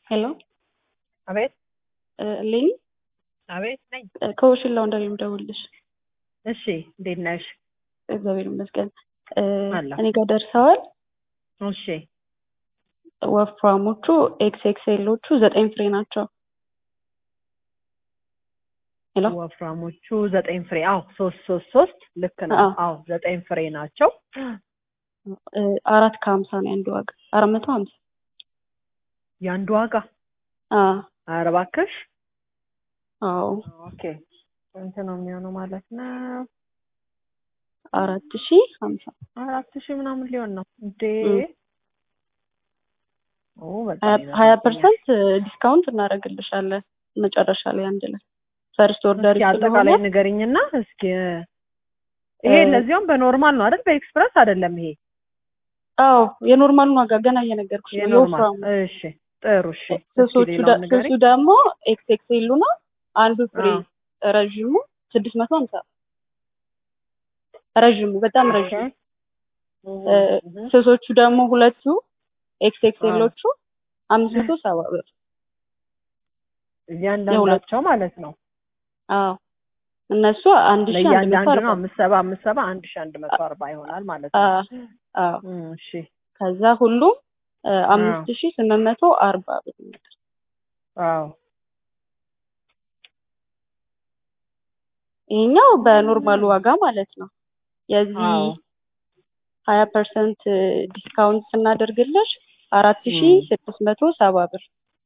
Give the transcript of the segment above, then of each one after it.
ሄሎ አቤት ሌኒ አቤት ነኝ። ከወሽን ላውንደሪ የምደውልልሽ። እሺ እንዴት ነሽ? እግዚአብሔር ይመስገን። እ፣ አለሁ። እኔ ጋር ደርሰዋል። እሺ ወፍራሞቹ ኤክስ ኤክስኤሎቹ ዘጠኝ ፍሬ ናቸው። ሄሎ ወፍራሞቹ ዘጠኝ ፍሬ አዎ፣ ሶስት ሶስት ሶስት ልክ ነው። አዎ። አዎ ዘጠኝ ፍሬ ናቸው። እ፣ አራት ከሀምሳ ነው የአንዱ ዋጋ አራት መቶ ሀምሳ የአንዱ ዋጋ አ ኧረ እባክሽ። አዎ ኦኬ ስንት ነው የሚሆነው ማለት ነው? አራት ሺ ሀምሳ አራት ሺህ ምናምን ሊሆን ነው እንዴ? እም። ኦ በጣም ሀያ ይበዛብኛል። ፐርሰንት ዲስካውንት እናደርግልሻለን መጨረሻ ላይ አንድ ላይ ፈርስት ኦርደር እስኪ አጠቃላይ ንገሪኝና እስኪ ይሄ እ- ለዚያውም በኖርማል ነው አይደል? በኤክስፕረስ አይደለም ይሄ አዎ የኖርማሉን ዋጋ ገና እየነገርኩሽ ነው የኖርማል። የወፍራሙ እሺ ጥሩ እሺ። እስኪ ስሶቹ ሌላውን ደ- ንገሪኝ። ስሱ ደግሞ ኤክስ ኤክስኤሉ ነው አንዱ ፍሬ አዎ። ረዥሙ ስድስት መቶ ሀምሳ ረዥሙ በጣም ረዥሙ እ፣ ስሶቹ ደግሞ ሁለቱ ኤክስ ኤክስኤሎቹ አምስት መቶ ሰባ ብር እያንዳንዳቸው ማለት ነው። አዎ እነሱ አንድ ሺ አንድ መቶ ለእያንዳንዱ አርባ ነው አምስት ሰባ አምስት ሰባ አንድ ሺህ አንድ መቶ አርባ ይሆናል ማለት ነው። አዎ አዎ እም፣ እሺ ከዛ ሁሉም እ፣ አምስት ሺ ስምንት መቶ አርባ ብር ይመጣል። አዎ ይሄኛው በኖርማሉ ዋጋ ማለት ነው። የዚህ አዎ ሀያ ፐርሰንት ዲስካውንት ስናደርግልሽ አራት ሺ እም። ስድስት መቶ ሰባ ብር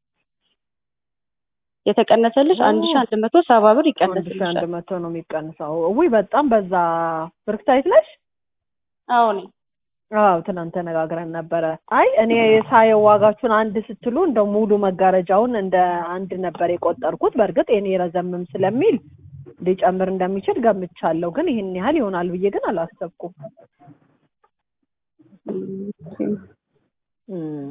የተቀነሰልሽ አንድ ሺ አንድ መቶ ሰባ ብር አንድ ሺህ አንድ ይቀነስልሻል። መቶ ነው የሚቀንሰው። ውይ በጣም በዛ። ብርክታይት ነሽ? አዎ እኔ አዎ ትናንት ተነጋግረን ነበረ። አይ እኔ ሳየው ዋጋችሁን አንድ ስትሉ እንደ ሙሉ መጋረጃውን እንደ አንድ ነበር የቆጠርኩት። በእርግጥ የኔ ረዘምም ስለሚል ሊጨምር እንደሚችል ገምቻለሁ፣ ግን ይህን ያህል ይሆናል ብዬ ግን አላሰብኩም። እም፣ እም።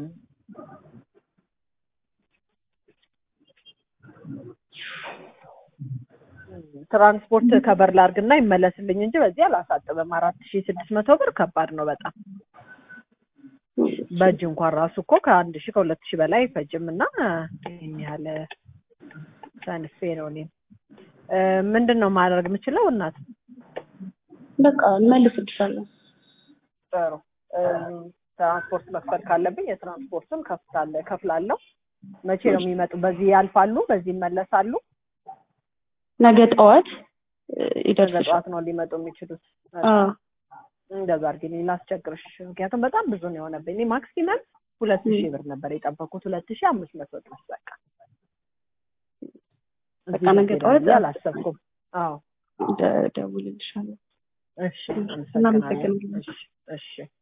ትራንስፖርት ከበር ላርግና ይመለስልኝ እንጂ በዚህ አላሳጥብም። አራት ሺህ ስድስት መቶ ብር ከባድ ነው በጣም በእጅ እንኳን ራሱ እኮ ከአንድ ሺህ ከሁለት ሺህ በላይ አይፈጅም እና ይህን ያህል ሰንፌ ነው እኔም እ፣ ምንድን ነው ማድረግ የምችለው እናት? በቃ እንመልስልሻለን። ጥሩ እ፣ ትራንስፖርት መክፈል ካለብኝ የትራንስፖርቱን ከፍታለ ከፍላለሁ። መቼ ነው የሚመጡ? በዚህ ያልፋሉ፣ በዚህ ይመለሳሉ። ነገ ጠዋት እ፣ ነገ ይደርስሻል። ጠዋት ነው ሊመጡ የሚችሉት። አዎ እንደዛ አድርጊልኝ ላስቸግርሽ፣ ምክንያቱም በጣም ብዙ ነው የሆነብኝ። እኔ ማክሲመም ሁለት ሺህ ብር ነበር የጠበኩት፣ ሁለት ሺህ አምስት መቶ ድረስ በቃ በቃ እዚህ ነገ ድረስ ጠዋት ይሄዳል ብዬ አላሰብኩም። አዎ ደ- እደውልልሻለሁ። እሺ፣ እናመሰግናለን። አመሰግናለሁ። እሺ እሺ